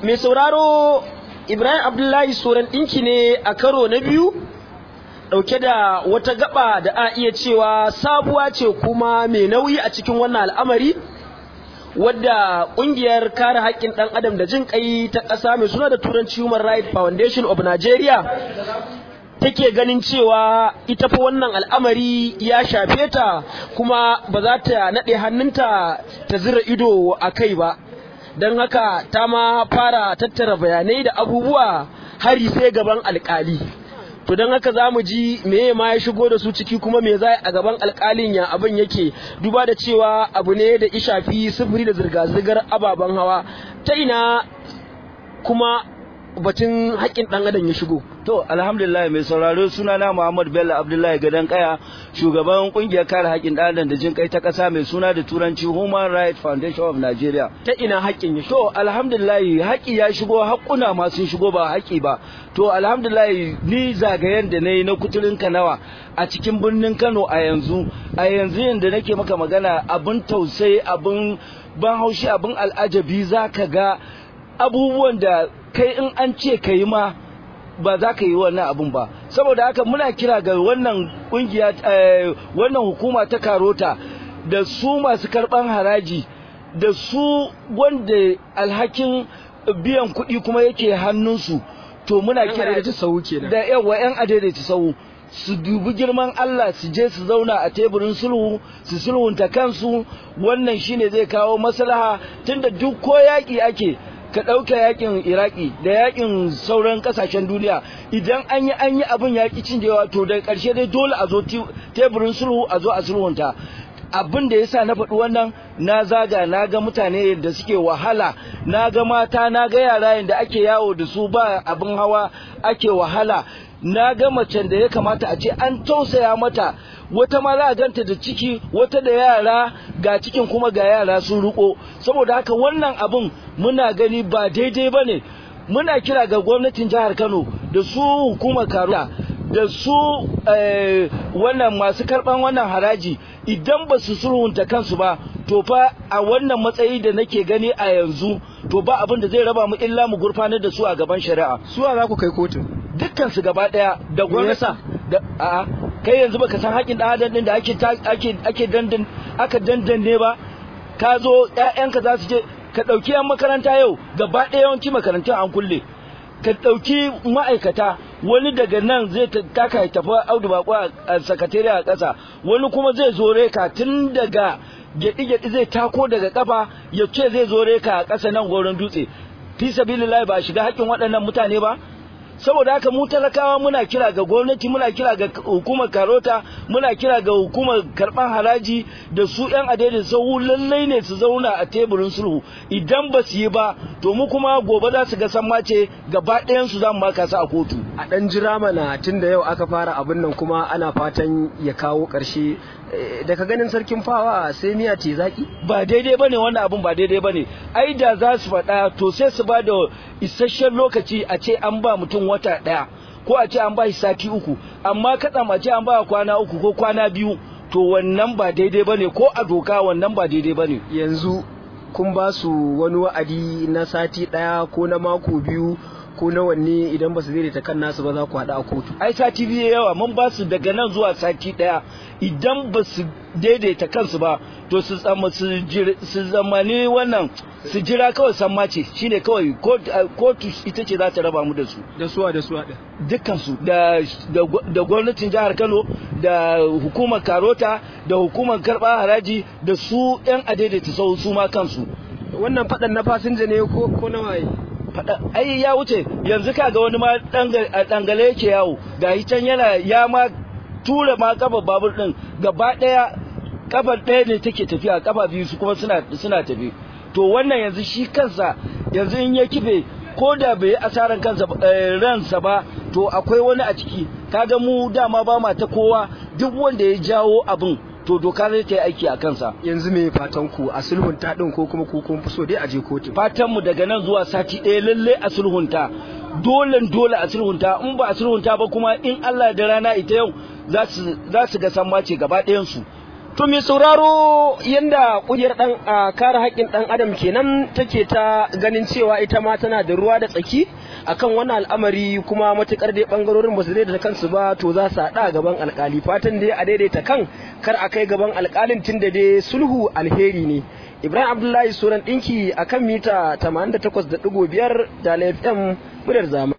mai sauraro Ibrahim Abdullahi Soran ɗinki ne a karo na biyu ɗauke da wata gaba da a iya cewa sabuwa ce kuma mai nauyi a cikin wannan al'amari wadda ƙungiyar kare haƙƙin ɗan adam da jin ƙai ta ƙasa mai suna da turanci Human Rights Foundation of Nigeria take ganin cewa ita fa wannan al'amari ya shafe ta kuma ba za ta naɗe hannunta ta zira ido a kai ba don haka ta ma fara tattara bayanai da abubuwa hari sai gaban alkali to don haka za mu ji meye ma ya shigo da su ciki kuma me za a gaban alkalin ya abin yake duba da cewa abu ne da ishafi sufuri da zirga-zirgar ababen hawa ta ina kuma batun haƙƙin ɗan adam ya shigo To alhamdulillah mai sauraro sunana Muhammad Bello Abdullahi Gadan Kaya shugaban kungiyar kare haƙƙin ɗan adam da jin kai ta ƙasa mai suna da turanci Human Rights Foundation of Nigeria. ta ina haƙƙin ya shigo To alhamdulillah haƙƙi ya shigo haƙƙuna ma sun shigo ba haƙƙi ba. To alhamdulillah ni zagayen da na yi na kuturin Kanawa a cikin birnin Kano a yanzu a yanzu yanda nake maka magana abin tausayi abin ban haushi abin al'ajabi za ka ga abubuwan da kai in an ce ka yi ma ba za ka yi wannan abun ba saboda haka muna kira ga wannan kungiya wannan hukuma ta karota da su masu karban haraji da su wanda alhakin biyan kuɗi kuma yake hannunsu to muna kira da sau kenan da yawa yan adaidaita sau su dubi girman Allah su je su zauna a teburin sulhu su sulhunta kansu wannan shine zai kawo maslaha tunda duk ko yaƙi ake ka ɗauka yakin iraki da yakin sauran ƙasashen duniya idan an yi an yi abin yaƙi cinjewa to da ƙarshe dai dole a zo teburin sulhu a zo a sulhunta abin da yasa na faɗi wannan na zaga na ga mutane da suke wahala na ga mata na ga yara da ake yawo da su ba abin hawa ake wahala na ga macen da ya kamata a ce an tausaya mata wata ma za a ganta da ciki wata da yara ga cikin kuma ga yara sun ruko saboda haka wannan abin muna gani ba daidai ba ne muna kira ga gwamnatin jihar kano da su hukumar karuwa da su wannan masu karban wannan haraji idan ba su sulhunta kansu ba to fa a wannan matsayi da nake gani a yanzu to ba abin da zai raba mu illa mu gurfanar da su a gaban shari'a suwa za ku kai kotun dukkan su gaba daya da gwamnati da a kai yanzu baka san haƙin dan adam din da ake ake ake dandan aka dandanne ba ka zo ƴaƴanka za su je ka ɗauki yan makaranta yau gaba ɗaya yawanci makarantun an kulle ka ɗauki ma'aikata wani daga nan zai taka ya tafi audu bako a sakatare a ƙasa wani kuma zai zo reka tun daga gyaɗi-gyaɗi zai tako daga ƙafa ya ce zai zo reka a ƙasa nan goron dutse fi sabilillahi ba shiga haƙƙin waɗannan mutane ba saboda haka mu talakawa muna kira ga gwamnati muna kira ga hukumar karota muna kira ga hukumar karban haraji da su yan adadin sahu lallai ne su zauna a teburin sulhu idan ba su yi ba to mu kuma gobe za su ga san mace gaba ɗayan su za mu maka su a kotu a ɗan jira mana tun da yau aka fara abin nan kuma ana fatan ya kawo ƙarshe daga ganin sarkin fawa sai miya ce zaki ba daidai bane wannan abun ba daidai bane ai da za su faɗa to sai su ba da isasshen lokaci a ce an ba mutum wata ɗaya ko a ce an ba shi sati uku amma katsam a ce an ba kwana uku ko kwana biyu to wannan ba daidai bane ko a doka wannan ba daidai bane yanzu kun ba su wani wa'adi na sati ɗaya ko na mako biyu ko na wanne idan ba su daidaita kan nasu ba za ku haɗa a kotu ai sati biyu yawa mun ba su daga nan zuwa sati ɗaya idan ba su daidaita kansu ba to su tsama su zamani wannan su jira kawai sammace shine kawai kotu ita ce za ta raba mu da su da suwa da suwa ɗin dukkan su da da gwamnatin jihar Kano da hukumar Karota da hukumar karɓa haraji da su yan adaidaita sau su ma kansu wannan faɗan na fasinja ne ko ko na waye faɗa ai ya wuce yanzu kaga wani ma dangale yake yawo ga can yana ya ma tura ma kafa babur din gaba daya kafar daya ne take tafiya kafa biyu su kuma suna suna tafi to wannan yanzu shi kansa yanzu in ya kife ko da bai yi asaran kansa ransa ba to akwai wani a ciki kaga mu dama ba ma ta kowa duk wanda ya jawo abin to doka zai ta yi aiki a kansa yanzu me fatan ku a sulhunta din ko kuma ku kun fi so dai a je kotu fatan mu daga nan zuwa sati ɗaya lalle a sulhunta dole dole a sulhunta in ba a sulhunta ba kuma in Allah da rana ita yau za su ga san mace gaba ɗayan su To mai sauraro yanda kungiyar dan a kare haƙƙin dan adam kenan take ta ganin cewa ita ma tana da ruwa da tsaki akan wannan al'amari kuma matukar dai bangarorin ba su daidaita kansu ba to za su haɗa gaban alkali fatan dai a daidaita kan kar a kai gaban alkalin tunda dai sulhu alheri ne Ibrahim Abdullahi suran ɗinki akan mita 88.5 da FM muryar zamani